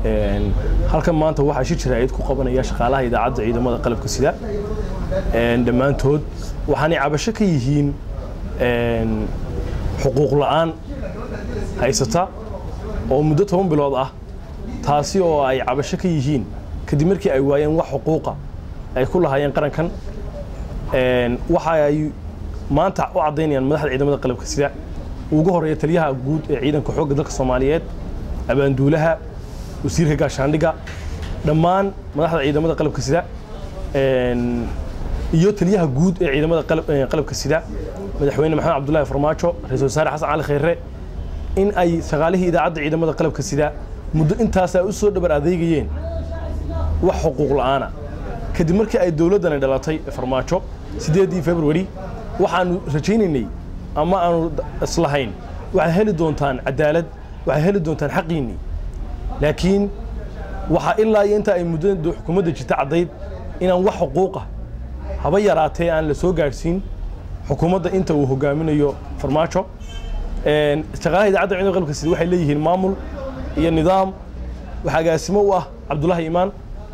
halkan maanta waxaa shi jiraa'id ku qabanaya shaqaalaha idaacadda ciidamada qalabka sida dhammaantood waxaanay cabasho ka yihiin xuquuq la'aan haysata oo muddo toban bilood ah taasi oo ay cabasho ka yihiin kadib markii ay waayeen wax xuquuqa ay ku lahaayeen qarankan waxa ay maanta u caddaynayaan madaxda ciidamada qalabka sida ugu horeeya taliyaha guud ee ciidanka xoogga dalka soomaaliyeed abaanduulaha wasiirka gaashaandhigga dhammaan madaxda ciidamada qalabka sida iyo taliyaha guud ee ciidamada qalabka sida madaxweyne maxamed cabdullaahi farmaajo ra-iisul wasaare xasan cali khayre in ay shaqaalihii idaacadda ciidamada qalabka sida muddo intaasaa u soo dhabar adeegayeen wax xuquuq la'aana kadib markii ay dowladdani dhalatay farmaajo siddeedii februari waxaanu rajaynaynay ama aanu islahayn waxaad heli doontaan cadaalad waxaad heli doontaan xaqiinnii laakiin waxaa ilaa iyo inta ay muddada xukuumadda jirta caddayd inaan wax xuquuqa haba yaraatee aan la soo gaadhsiin xukuumadda inta uu hogaaminayo farmaajo shaqaalaha idaacadda ciidamada qalabka sida waxay leeyihiin maamul iyo nidaam waxaa agaasimo u ah cabdullaahi imaan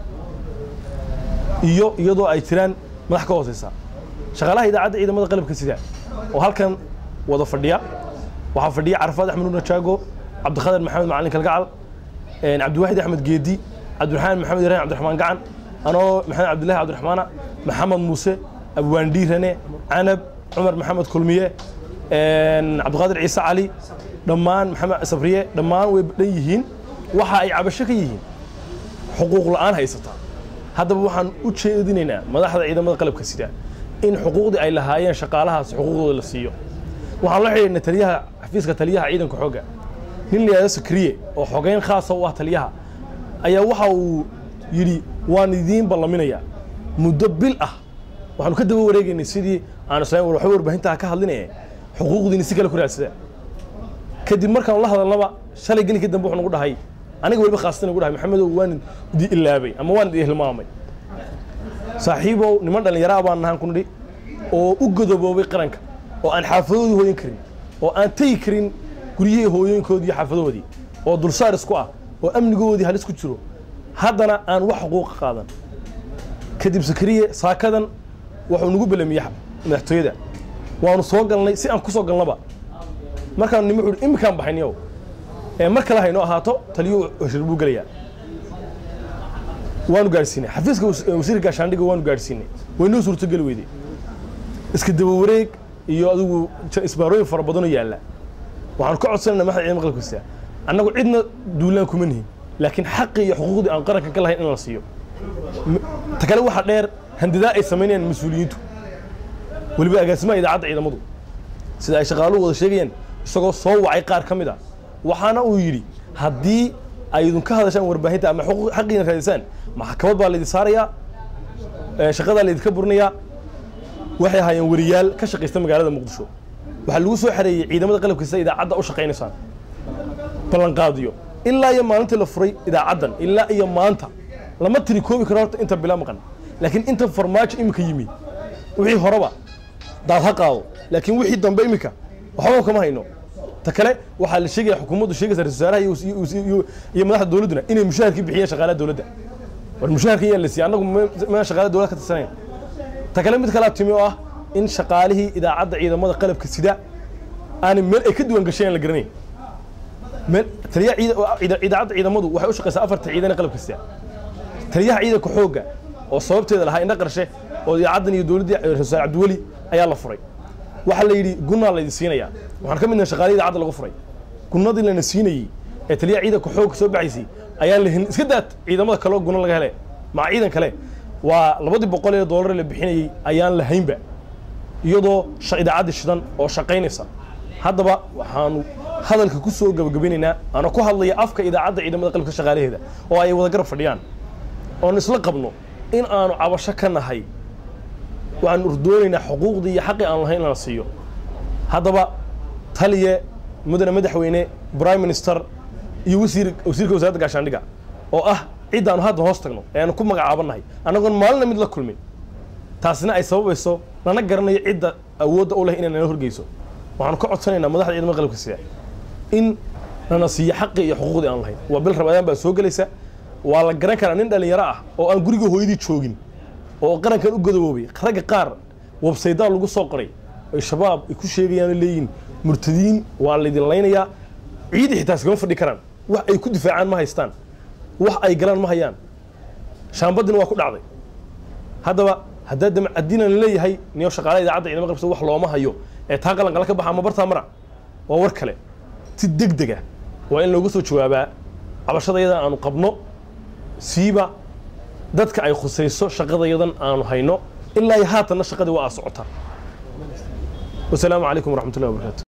iyo iyadoo ay jiraan madax ka hooseysa shaqaalaha idaacadda ciidamada qalabka sida oo halkan wada fadhiya waxaa fadhiya carafaad axmed nuur najaago cabdikhadir maxamed macalin kalgacal cabdiwaxid axmed geedi cabdiraxmaan maxamed ibrahim cabdiraxmaan gacan anoo maxamed cabdillahi cabdiraxmaana maxamed muuse abwaandhiirane canab cumar maxamed kulmiye cabdiqaadir ciise cali dhammaan maxamed sabriye dhammaan way dhan yihiin waxa ay cabasho ka yihiin xuquuq la'aan haysataa haddaba waxaan u jeedinaynaa madaxda ciidamada qalabka sida in xuquuqdii ay lahaayeen shaqaalahaas xuquuqdooda la siiyo waxaan la xidhiidhnay taliyaha xafiiska taliyaha ciidanka xoogga nin la yidhahdo sakriye oo xogeyn khaasa u ah taliyaha ayaa waxa uu yidhi waan idiin ballaminayaa muddo bil ah waxaanu ka daba wareegaynay sidii aan islaam waxba warbaahintaa ka hadlinaye xuquuqdiini si kale ku raadsada kadib markaan la hadalnaba shalay gelinka dambe wuxuu nagu dhahay aniga weliba khaasatan nagu dhahay maxamedow waan idi ilaabay ama waan idi hilmaamay saaxiibow niman dhallinyaraa baan nahaan ku nidhi oo u godoboobay qaranka oo aan xaafadoodii hooyan karin oo aan tegi karin guryihii hooyooyinkoodii iyo xaafadoodii oo dulsaar isku ah oo amnigoodii halis ku jiro haddana aan wax xuquuqa qaadan kadib sakariye saakadan wuxuu nagu belamiyey madaxtooyada waanu soo galnay si aan ku soo galnaba markaan nimi wuxuu iminkaan baxayniyow ee mar kale haynoo ahaato taliyuu heshir buu gelayaa waanu gaadhsiinay xafiiska wasiirka gaashaandhigga waanu gaadhsiinay waynoo suurtogeli weyday iska daba wareeg iyo adigu isbaarooyin fara badanoo yaalla waxaanu ka codsanayna madaxda ciidamada qalabka sida annagu cidna duulaan kuma nihin laakiin xaqii iyo xuquuqdii aan qaranka ka lahayn in la siiyo ta kale waxaa dheer handadaa ay samaynayaan mas-uuliyiintu weliba agaasimaha idaacadda ciidamadu sida ay shaqaaluhu wada sheegayaan isagoo soo wacay qaar ka mid a waxaana uu yidhi haddii ay idinka hadashaan warbaahinta ama xaqiina raadisaan maxkamad baa laydin saarayaa shaqadaa laydinka burinayaa waxay ahaayeen wariyaal ka shaqaysta magaalada muqdisho waxaa lagu soo xareeyey ciidamada qalabka sida idaacadda u shaqaynaysaan ballanqaadiyo ilaa iyo maalintii la furay idaacaddan ilaa iyo maanta lama tiri koobi karo horta inta bila maqan laakiin inta farmaajo iminka yimi wixii horeba daad ha qaado laakiin wixii dambe iminka waxba kama hayno ta kale waxaa la sheegaya xukuumaddu sheegaysa ra-isul wasaaraha iyo madaxda dowladduna inay mushaharkii bixiyeen shaqaalaha dowladda war mushaharka yaa la siiyey annagu maan shaqaalaha dowladda ka tirsanayn ta kale mid kalaa timi oo ah in shaqaalihii idaacadda ciidamada qalabka sida aanay meel ay ka duwan gasheen aan la garanayn meel taliyaha idaacadda ciidamadu waxay u shaqaysaa afarta ciidan ee qalabka sida taliyaha ciidanka xoogga oo sababteeda lahaa indha qarshe oo idaacaddan iyo dowladdii ra-isul wasaare cabdiweli ayaa la furay waxaa la yidhi gunnaa laydin siinayaa waxaan ka midnahay shaqaalihii idaacadda lagu furay gunnadii lana siinayey ee taliyaha ciidanka xoogga soo baxaysay ayaa la hin iska daad ciidamada kaleo gunno laga hele maca ciidan kale waa labadii boqol ee doolar la bixinayey ayaan lahaynba iyadoo idaacadda shidan oo shaqaynaysa haddaba waxaanu hadalka ku soo gabagabinaynaa ana ku hadlaya afka idaacadda ciidamada qalabka shaqaalaheeda oo ay wada garab fadhiyaan oon isla qabno in aanu cabasho ka nahay waxaanu urdoonaynaa xuquuqdii iyo xaqii aan lahayn in la siiyo haddaba taliye mudane madaxweyne prime minister iyo wasiir wasiirka wasaaradda gaashaandhigga oo ah ciddaanu hadda hoos tagno ee aanu ku magacaabannahay annagoon maalina mid la kulmin taasina ay sababayso lana garanayo cidda awoodda u leh inay nala horgeyso waxaanu ka codsanaynaa madaxda ciidamada qalabka sida in nana siiya xaqii iyo xuquuqdii aan lahayn waa bil ramadaan baa soo gelaysa waa la garan karaa nin dhallinyaro ah oo aan guriga hooyadii joogin oo qarankan u godoboobay ragga qaar websaydaa lagu soo qoray ay shabaab ay ku sheegayaan leeyihin murtadiin waa laydin laynayaa ciidi xitaa iskama fadhi karaan wax ay ku difaacaan ma haystaan wax ay galaan ma hayaan shaambadina waa ku dhacday haddaba haddaa damcadiina la leeyahay niyo shaqaalaha idaacadda ciidama qabsada wax looma hayo ee taa qalanqala ka baxa ama bartaa mara waa war kale si deg dega waa in looga soo jawaabaa cabashadayadan aanu qabno siiba dadka ay khusayso shaqadayadan aanu hayno ilaa iyo haatanna shaqadii waa aa socotaa wasalaamu calaykum waraxmatullahi wabarakatu